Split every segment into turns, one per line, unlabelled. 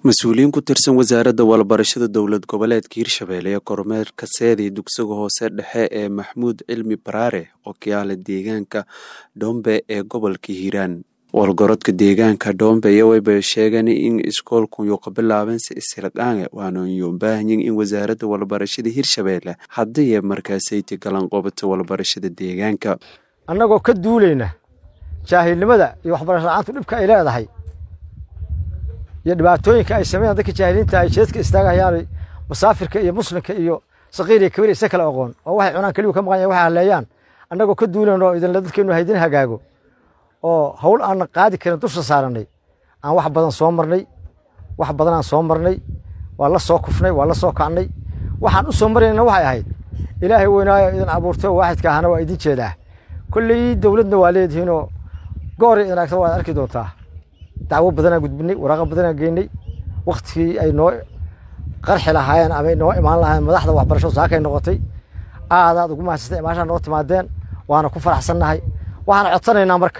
mas-uuliyiin ku tirsan wasaaradda walbarashada dowlad goboleedka hirshabelle ee kormeerka seedii dugsiga hoose dhexe ee maxmuud cilmi baraare oo kiyaala deegaanka dhombe ee gobolka hiiraan walgorodka deegaanka dhombe iyo wayba sheegeen in iskoolkuyu ka bilaaben si isildhaange waanyo baahanyin in wasaaradda walbarashada hirshabelle haddiiye markaasayti galan qobata walbarashada deegaanka
annagoo ka duulayna jaahilnimada iyo waxbarasho la-aantu dhibka ay leedahay iyo dhibaatooyinka ay sameeyaan dadka jaahiliinta ay jeedka istaagahayaan musaafirka iyo muslimka iyo saqiir iyo kabiir isa kala aqoon oo waxay cunaan keliyu ka maqan yahay waxay haleeyaan annagoo ka duulan oo idinla dadkeenu haydin hagaago oo hawl aan qaadi karin dusha saaranay aan wax badan soo marnay wax badan aan soo marnay waa la soo kufnay waa la soo kacnay waxaan u soo marayna waxay ahayd ilaahay weynaayo idin abuurtay oo waaxidka ahana waa idin jeedaa kolley dowladna waa leedihiinoo goor idin aragta waad arki doontaa dacwo badanaa gudbinay waraaqa badanaa geynay waktigii ay noo qarxi lahaayeen ama noo imaan lahaayeen madaxda waxbarasho saakay noqotay aadaad ugu mahadsatay imaashaa noo timaadeen waana ku faraxsannahay waxaan codsanaynaa marka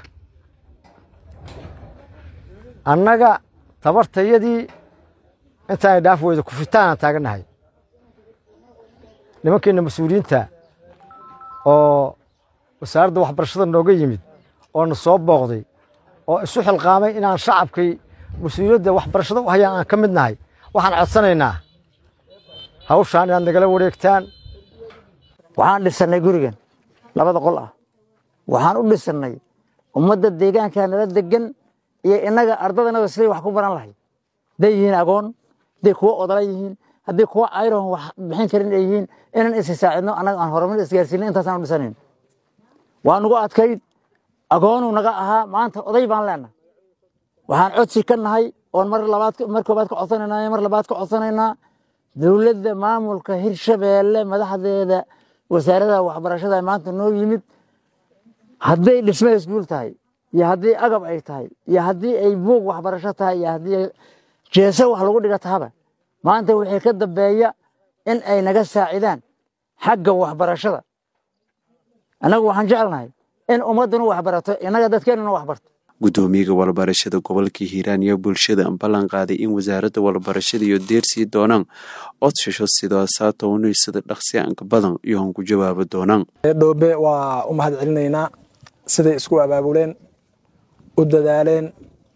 annaga tabartayadii intaanay dhaaf weyda kufitaanaan taagannahay nimankeena mas-uuliyiinta oo wasaaradda waxbarashada nooga yimid oo na soo booqday oo isu xilqaamay inaan shacabkay mas-uuliyadda waxbarashada u hayaan aan ka mid nahay waxaan codsanaynaa hawshaan inaad nagala wareegtaan
waxaan dhisannay gurigan labada qol ah waxaan u dhisannay ummadda deegaanka nala degan iyo innaga ardadanada siday wax ku baran lahay hadday yihiin agoon hadday kuwo odala yihiin haddii kuwo ayron wax bixin karin ay yihiin inaan isi saacidno annaga aan horumar isgaarsiinay intaasaan u dhisanayn waa nugu adkayd agoonuu naga ahaa maanta oday baan leenahay waxaan codsi ka nahay oon mar labaad mar koobaad ka codsanaynaa mar labaad ka codsanaynaa dowladda maamulka hirshabeelle madaxdeeda wasaaradaha waxbarashada maanta noo yimid hadday dhisme iskuul tahay iyo haddii agab ay tahay iyo haddii ay buug waxbarasho tahay iyo haddii jeese wax lagu dhiga tahaba maanta wixii ka dambeeya in ay naga saacidaan xagga waxbarashada annagu waxaan jecelnahay in ummadduna waxbarato innaga dadkeennuna waxbarto
guddoomiyaga walbarashada gobolka hiiraan iyo bulshada ballan qaaday in wasaaradda walbarashada iyo deersii doonaan codsasho sidaasaatownaysada dhaqsiyaanka badan iyo han ku jawaabo doonaan
dhoobe waa u mahad celinaynaa siday isku abaabuleen u dadaaleen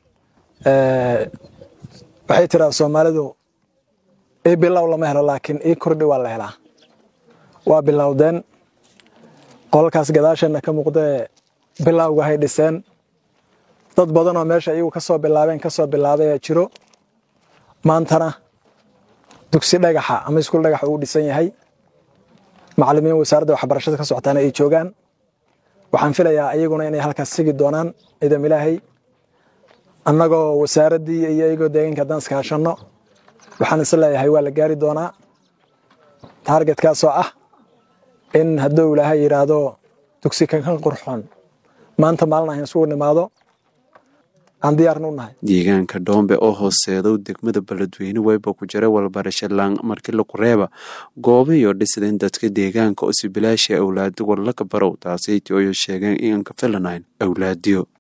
waxay tiraa soomaalidu ii bilow lama helo laakiin ii kordhi waa la helaa waa bilowdeen qolalkaas gadaasheenna ka muuqdee bilowga hay dhiseen dad badan oo meesha iyagu ka soo bilaabeen ka soo bilaabay aa jiro maantana dugsi dhagaxa ama iskuul dhagaxa uu dhisan yahay macallimiin wasaaradda waxbarashada ka socotaana ay joogaan waxaan filayaa iyaguna inay halkaas sigi doonaan ciidam ilaahay annagoo wasaaraddii iyo iyagoo deegaanka haddaan iskaashanno waxaan is leeyahay waa la gaari doonaa taargetkaasoo ah in hadduu ilaahay yidhaahdo dugsi kankan qurxoon maanta maalin ahan isugu nimaado aan diyaarna u nahay
deegaanka dhoombe oo hooseedow degmada beledweyne wayba ku jira walbarasho laan markii laku reeba gooba iyo dhisdeen dadka deegaanka oo si bilaasha awlaadi warlaka barow taasaytii oyo sheegeen inaan ka filanayn awlaadiyo